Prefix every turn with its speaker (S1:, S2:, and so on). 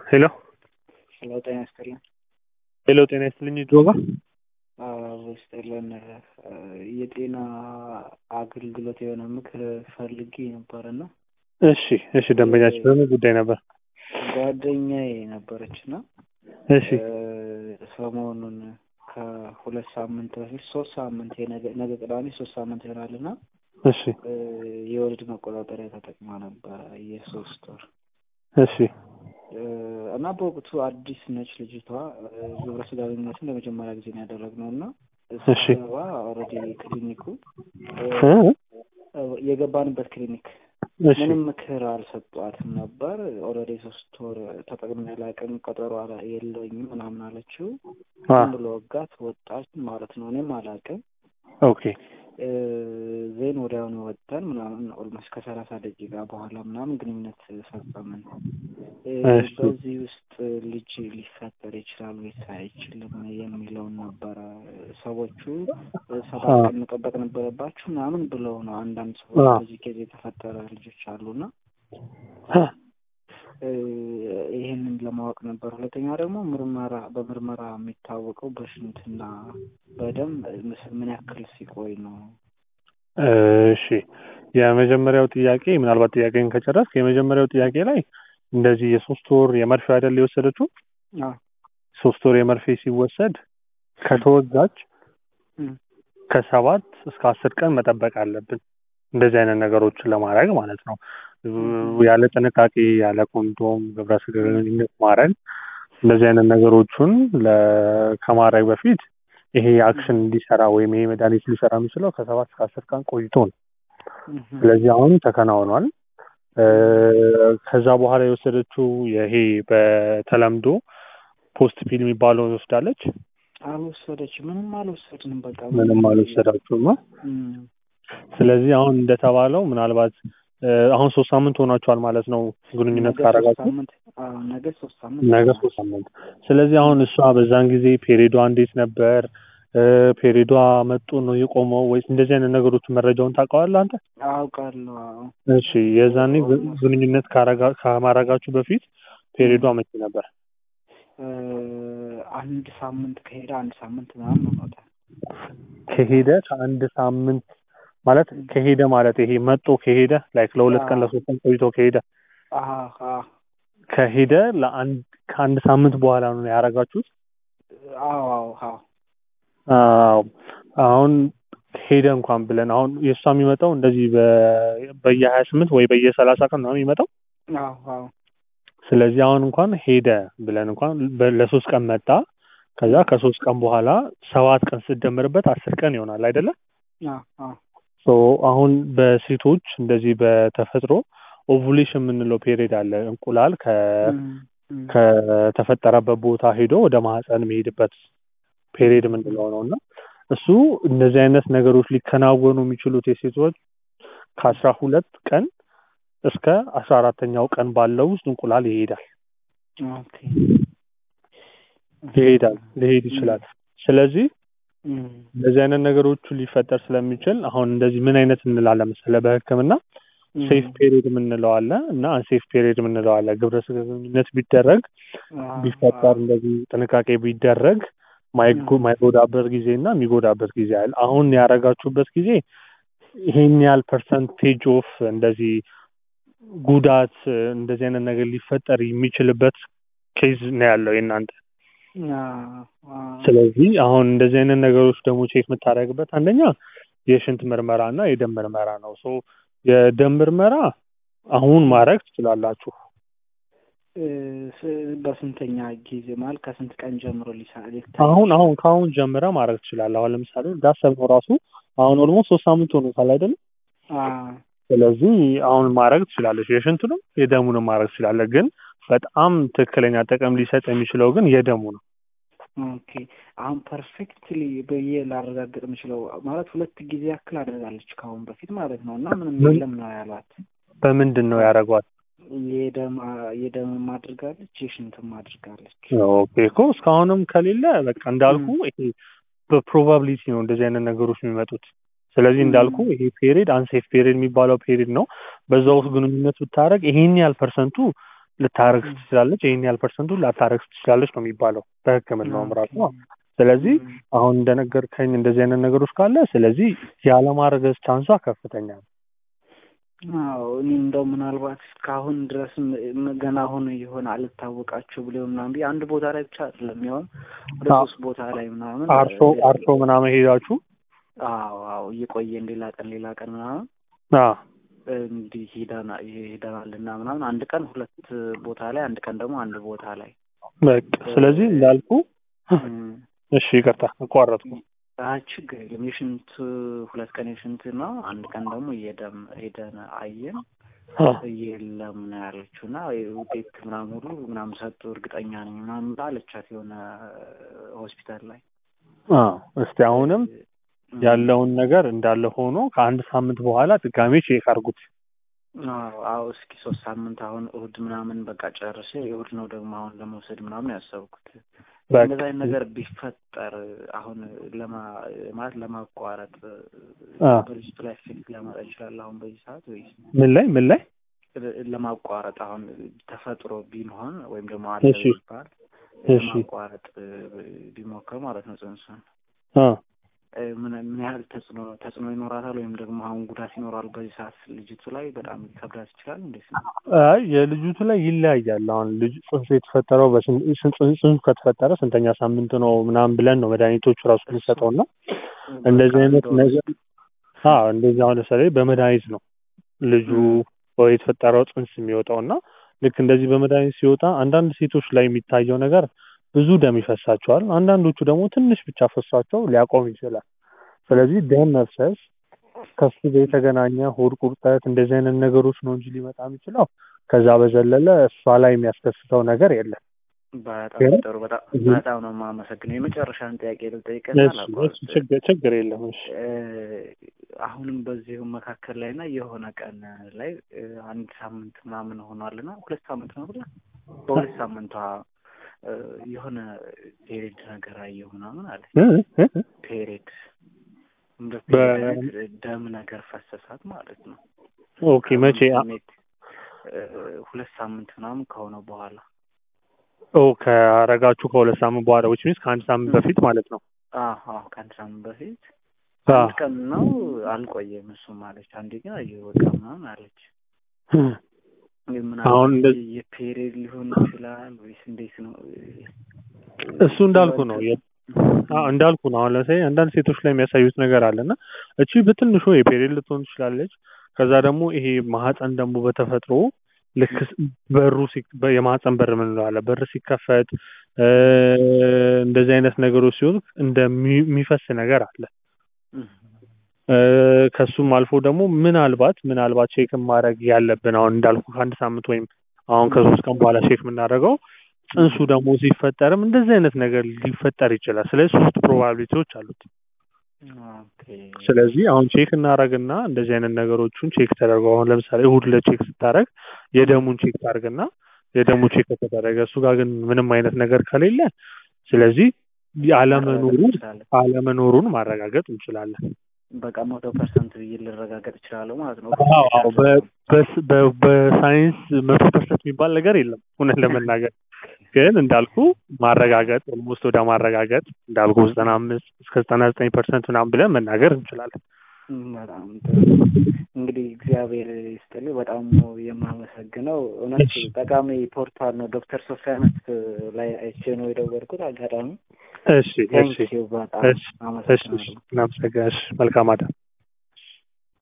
S1: ሄሎ
S2: ሄሎ ጤና ይስጥልን።
S1: ሄሎ ጤና ይስጥልኝ ጆባ
S2: ይስጥልን። የጤና አገልግሎት የሆነ ምክር ፈልጌ ነበርና
S1: እሺ እሺ ደንበኛችን በምን ጉዳይ ነበር
S2: ጓደኛዬ ነበረች እና
S1: እሺ
S2: ሰሞኑን ከሁለት ሳምንት በፊት ሶስት ሳምንት የነገ ነገ ቅዳሜ ሶስት ሳምንት ይሆናል እና
S1: እሺ
S2: የወሊድ መቆጣጠሪያ ተጠቅማ ነበረ የሶስት ወር
S1: እሺ
S2: እና በወቅቱ አዲስ ነች ልጅቷ። ግብረ ስጋ ግንኙነትን ለመጀመሪያ ጊዜ ነው ያደረግነው እና
S1: እሺ
S2: ስገባ ኦልሬዲ ክሊኒኩ
S1: እ?
S2: የገባንበት ክሊኒክ
S1: እሺ
S2: ምንም ምክር አልሰጧትም ነበር። ኦልሬዲ ሶስት ወር ተጠቅሜ አላውቅም፣ ቀጠሮ አላ- የለኝም ምናምን አለችው።
S1: አ
S2: ዝም ብሎ ወጋት ወጣች ማለት ነው። እኔም አላውቅም።
S1: ኦኬ
S2: ዜን ወዲያውኑ ወጥተን ምናምን ኦልሞስት ከሰላሳ ደቂቃ በኋላ ምናምን ግንኙነት ፈጸምን። እ፣
S1: እሺ።
S2: በዚህ ውስጥ ልጅ ሊፈጠር ይችላል ወይስ አይችልም የሚለውን ነበረ። ሰዎቹ ሰባት
S1: አ
S2: ቀን መጠበቅ ነበረባችሁ ምናምን ብለው ነው። አንዳንድ ሰዎች
S1: አ
S2: በዚህ ጊዜ የተፈጠረ ልጆች አሉና
S1: አ
S2: እ፣ ይህንን ለማወቅ ነበር። ሁለተኛ ደግሞ ምርመራ በምርመራ የሚታወቀው በሽንትና በደም ምስ- ምን ያክል ሲቆይ ነው?
S1: እሺ የመጀመሪያው ጥያቄ ምናልባት ጥያቄን ከጨረስክ የመጀመሪያው ጥያቄ ላይ እንደዚህ የሶስት ወር የመርፌ አይደል የወሰደችው
S2: አ
S1: ሶስት ወር የመርፌ ሲወሰድ ከተወጋች
S2: እም፣
S1: ከሰባት እስከ አስር ቀን መጠበቅ አለብን እንደዚህ አይነት ነገሮችን ለማድረግ ማለት ነው
S2: እም፣
S1: ያለ ጥንቃቄ ያለ ኮንዶም ግብረ ስጋ ግንኙነት ማድረግ እንደዚህ አይነት ነገሮችን ለ- ከማድረግ በፊት ይሄ አክሽን እንዲሰራ ወይም ይሄ መድኃኒት ሊሰራ የሚችለው ከሰባት እስከ አስር ቀን ቆይቶ ነው
S2: እም፣
S1: ስለዚህ አሁን ተከናውኗል እ፣ ከዛ በኋላ የወሰደችው ይሄ በተለምዶ ፖስት ፒል የሚባለውን ወስዳለች
S2: አልወሰደችም። ምንም አልወሰድንም። በቃ
S1: ምንም አልወሰዳችሁም
S2: እም፣
S1: ስለዚህ አሁን እንደተባለው ምናልባት እ፣ አሁን ሶስት ሳምንት ሆኗቸዋል ማለት ነው ግንኙነት
S2: ነገ ሶስት
S1: ካረጋችሁ
S2: ሳምንት አዎ፣ ነገ ሶስት ሳምንት
S1: ነገ
S2: ይሆናል።
S1: ሶስት ሳምንት ስለዚህ አሁን እሷ በዛን ጊዜ ፔሪዷ እንዴት ነበር እ፣ ፔሪዷ መጡ ነው የቆመው ወይስ እንደዚህ አይነት ነገሮች መረጃውን ታውቀዋለህ አንተ
S2: አውቃለሁ። አዎ።
S1: እሺ የዛኔ ግ- ግንኙነት ካረጋ- ከማረጋችሁ በፊት ፔሪዷ መቼ ነበር
S2: እ፣ አንድ ሳምንት ከሄደ አንድ ሳምንት ምናምን ሆኖታል።
S1: ከሄደ ከአንድ ሳምንት ማለት ከሄደ ማለት ይሄ መጦ ከሄደ ላይክ ለሁለት ቀን
S2: አዎ።
S1: ለሶስት ቀን ቆይቶ ከሄደ
S2: አሀ፣ አዎ
S1: ከሄደ ለአንድ ከአንድ ሳምንት በኋላ ነው ያረጋችሁት
S2: አዎ አዎ አዎ
S1: አዎ አሁን ሄደ እንኳን ብለን አሁን የእሷ የሚመጣው እንደዚህ በ- በየሀያ ስምንት ወይ በየሰላሳ ቀን ነው የሚመጣው
S2: አዎ አዎ
S1: ስለዚህ አሁን እንኳን ሄደ ብለን እንኳን በ- ለሶስት ቀን መጣ ከዛ ከሶስት ቀን በኋላ ሰባት ቀን ስትደምርበት አስር ቀን ይሆናል አይደለ
S2: አዎ አዎ
S1: ሶ አሁን በሴቶች እንደዚህ በተፈጥሮ ኦቭሌሽን የምንለው ፔሪድ አለ እንቁላል ከ
S2: እም፣ እም፣
S1: ከተፈጠረበት ቦታ ሄዶ ወደ ማህፀን የሚሄድበት ፔሪድ የምንለው ነው እና እሱ እንደዚህ አይነት ነገሮች ሊከናወኑ የሚችሉት የሴቶች ከአስራ ሁለት ቀን እስከ አስራ አራተኛው ቀን ባለው ውስጥ እንቁላል ይሄዳል
S2: ኦኬ
S1: ይሄዳል ሊሄድ ይችላል ስለዚህ
S2: እም፣
S1: እንደዚህ አይነት ነገሮቹ ሊፈጠር ስለሚችል አሁን እንደዚህ ምን አይነት እንላለን መሰለህ በህክምና
S2: እም፣
S1: ሴፍ ፔሪድ የምንለው አለ እና አንሴፍ ፔሪድ የምንለው አለ ግብረ ስጋ ግንኙነት ቢደረግ
S2: አዎ፣
S1: ቢፈጠር
S2: አዎ፣
S1: እንደዚህ ጥንቃቄ ቢደረግ ማይጎ-
S2: እም፣
S1: ማይጎዳበት ጊዜ እና የሚጎዳበት ጊዜ አለ። አሁን ያረጋችሁበት ጊዜ ይሄን ያህል ፐርሰንቴጅ ኦፍ እንደዚህ ጉዳት እንደዚህ አይነት ነገር ሊፈጠር የሚችልበት ኬዝ ነው ያለው የእናንተ።
S2: አዎ፣ አዎ፣
S1: ስለዚህ አሁን እንደዚህ አይነት ነገሮች ደግሞ ቼክ የምታደርግበት አንደኛ የሽንት ምርመራ እና የደም ምርመራ ነው። ሶ የደም ምርመራ አሁን ማድረግ ትችላላችሁ።
S2: እ፣ ስ- በስንተኛ ጊዜ ማለት ከስንት ቀን ጀምሮ ሊሳ- ሊታይ
S1: አሁን
S2: ይችላል?
S1: አሁን ከአሁን ጀምረ ማድረግ ትችላለህ። አሁን ለምሳሌ እንዳሰብነው ራሱ አሁን ኦልሞስት ሶስት ሳምንት ሆኖታል አይደለም?
S2: አዎ፣
S1: ስለዚህ አሁን ማድረግ ትችላለች። የሽንቱንም የደሙንም ማድረግ ትችላለህ። ግን በጣም ትክክለኛ ጥቅም ሊሰጥ የሚችለው ግን የደሙ ነው።
S2: ኦኬ አሁን ፐርፌክትሊ ብዬ ላረጋግጥ የምችለው ማለት ሁለት ጊዜ ያክል አድርጋለች ከአሁን በፊት ማለት ነው እና ምንም
S1: ምን?
S2: የለም ነው ያሏት።
S1: በምንድን ነው ያደረጓት?
S2: የደም የደምም አድርጋለች የሽንትም አድርጋለች።
S1: ኦኬ እኮ እስካሁንም ከሌለ በቃ እንዳልኩ ይሄ በፕሮባቢሊቲ ነው እንደዚህ አይነት ነገሮች የሚመጡት። ስለዚህ እንዳልኩ ይሄ ፔሪድ አንሴፍ ፔሪድ የሚባለው ፔሪድ ነው። በዛ ውስጥ ግንኙነት ብታደረግ ይሄን ያህል ፐርሰንቱ ልታረግዝ ትችላለች፣ ይህን ያህል ፐርሰንቱን ላታረግዝ ትችላለች ነው የሚባለው በሕክምናውም ራሱ ነው። ስለዚህ አሁን እንደነገርከኝ እንደዚህ አይነት ነገሮች ካለ ስለዚህ ያለማረገዝ ቻንሷ ከፍተኛ ነው።
S2: አዎ እኔ እንደው ምናልባት እስካሁን ድረስ ገና አሁን የሆነ አልታወቃቸው ብሎ ምናምን ብዬ አንድ ቦታ ላይ ብቻ አይደለም ያውም ወደ ሶስት ቦታ ላይ ምናምን
S1: አርሶ አርሶ ምናምን ሄዳችሁ
S2: አዎ አዎ እየቆየን ሌላ ቀን ሌላ ቀን ምናምን
S1: አዎ
S2: እንዲህ ሄደና ሄደናል እና ምናምን አንድ ቀን ሁለት ቦታ ላይ አንድ ቀን ደግሞ አንድ ቦታ ላይ
S1: በቃ ስለዚህ እንዳልኩ እሺ ይቅርታ አቋረጥኩ።
S2: አይ ችግር የለም። የሽንት ሁለት ቀን የሽንት ነው፣ አንድ ቀን ደግሞ የደም ሄደን አየን። የለም ነው ያለችው እና ውጤት ምናምን ሁሉ ምናምን ሰጡ እርግጠኛ ነኝ ምናምን ብላ አለቻት የሆነ ሆስፒታል ላይ።
S1: እስቲ አሁንም ያለውን ነገር እንዳለ ሆኖ ከአንድ ሳምንት በኋላ ድጋሜ ቼክ አድርጉት።
S2: አዎ አዎ፣ እስኪ ሶስት ሳምንት አሁን እሁድ ምናምን በቃ ጨርሼ እሁድ ነው ደግሞ አሁን ለመውሰድ ምናምን ያሰብኩት። እንደዛ አይነት ነገር ቢፈጠር አሁን ለማ ማለት ለማቋረጥ በልጅቱ ላይ ፌክት ሊያመጣ ይችላል። አሁን በዚህ ሰዓት ወይስ
S1: ምን ላይ ምን ላይ
S2: ለማቋረጥ አሁን ተፈጥሮ ቢሆን ወይም ደግሞ አለ ቢባል ለማቋረጥ ቢሞከር ማለት ነው ጽንሱን ምን ምን ያህል ተጽዕኖ ተጽዕኖ ይኖራታል ወይም ደግሞ አሁን ጉዳት ይኖራል በዚህ ሰዓት ልጅቱ ላይ በጣም ሊከብዳት ይችላል። እንዴት ነው?
S1: አይ የልጅቱ ላይ ይለያያል። አሁን ልጅ ጽንሱ የተፈጠረው ጽንሱ ከተፈጠረ ስንተኛ ሳምንት ነው ምናምን ብለን ነው መድኃኒቶቹ ራሱ የሚሰጠው እና እንደዚህ አይነት ነገር አዎ እንደዚህ አሁን ለምሳሌ በመድኃኒት ነው ልጁ ወይ የተፈጠረው ጽንስ የሚወጣው እና ልክ እንደዚህ በመድኃኒት ሲወጣ አንዳንድ ሴቶች ላይ የሚታየው ነገር ብዙ ደም ይፈሳቸዋል። አንዳንዶቹ ደግሞ ትንሽ ብቻ ፈሷቸው ሊያቆም ይችላል። ስለዚህ ደም መፍሰስ ከሱ ጋር የተገናኘ ሆድ ቁርጠት እንደዚህ አይነት ነገሮች ነው እንጂ ሊመጣ የሚችለው ከዛ በዘለለ እሷ ላይ የሚያስከስተው ነገር የለም።
S2: በጣም ጥሩ። በጣም በጣም ነው የማመሰግነው። የመጨረሻን ጥያቄ ልጠይቅና
S1: ችግር የለም።
S2: አሁንም በዚሁ መካከል ላይ እና የሆነ ቀን ላይ አንድ ሳምንት ምናምን ሆኗልና ሁለት ሳምንት ነው ብላ በሁለት ሳምንቷ የሆነ ፔሬድ ነገር አየሁ ምናምን አለ። ፔሬድ እንደ ደም ነገር ፈሰሳት ማለት ነው።
S1: ኦኬ መቼ?
S2: ሁለት ሳምንት ምናምን ከሆነ በኋላ
S1: ኦ ከአረጋችሁ ከሁለት ሳምንት በኋላ ዊች ሚንስ ከአንድ ሳምንት በፊት ማለት ነው።
S2: አዎ ከአንድ ሳምንት በፊት አንድ ቀን ነው አልቆየም። እሱም አለች። አንዴ ግን አየሁ በቃ ምናምን አለች።
S1: አሁን
S2: የፔሬድ ሊሆን ይችላል ወይስ እንዴት ነው?
S1: እሱ እንዳልኩ ነው እንዳልኩ ነው። አሁን ለምሳሌ አንዳንድ ሴቶች ላይ የሚያሳዩት ነገር አለና እቺ በትንሹ የፔሬድ ልትሆን ትችላለች። ከዛ ደግሞ ይሄ ማህፀን ደግሞ በተፈጥሮ ልክ በሩ የማህፀን በር ምን አለ በር ሲከፈት እንደዚህ አይነት ነገሮች ሲሆን እንደሚፈስ ነገር አለ። ከሱም አልፎ ደግሞ ምናልባት ምናልባት ቼክ ማድረግ ያለብን አሁን እንዳልኩ ከአንድ ሳምንት ወይም አሁን ከሶስት ቀን በኋላ ቼክ የምናደርገው ጽንሱ ደግሞ ሲፈጠርም እንደዚህ አይነት ነገር ሊፈጠር ይችላል። ስለዚህ ሶስት ፕሮባቢሊቲዎች አሉት። ስለዚህ አሁን ቼክ እናደርግና እንደዚህ አይነት ነገሮቹን ቼክ ተደርገው አሁን ለምሳሌ እሁድ ለቼክ ስታደርግ የደሙን ቼክ ታደርግና የደሙ ቼክ ከተደረገ እሱ ጋር ግን ምንም አይነት ነገር ከሌለ ስለዚህ አለመኖሩ አለመኖሩን ማረጋገጥ እንችላለን።
S2: በቃ መቶ ፐርሰንት ብዬ ልረጋገጥ እችላለሁ ማለት ነው።
S1: በሳይንስ መቶ ፐርሰንት የሚባል ነገር የለም እውነት ለመናገር ግን እንዳልኩ ማረጋገጥ ኦልሞስት ወደ ማረጋገጥ እንዳልኩ ዘጠና አምስት እስከ ዘጠና ዘጠኝ ፐርሰንት ምናምን ብለን መናገር እንችላለን።
S2: በጣም እንግዲህ እግዚአብሔር ይስጥልኝ። በጣም ነው የማመሰግነው። እውነት ጠቃሚ ፖርታል ነው። ዶክተር ሶፊያነት ላይ አይቼ ነው የደወልኩት አጋጣሚ።
S1: እሺ እሺ
S2: በጣም አመሰግናለሁ።
S1: እናመሰግናለን። መልካም አዳር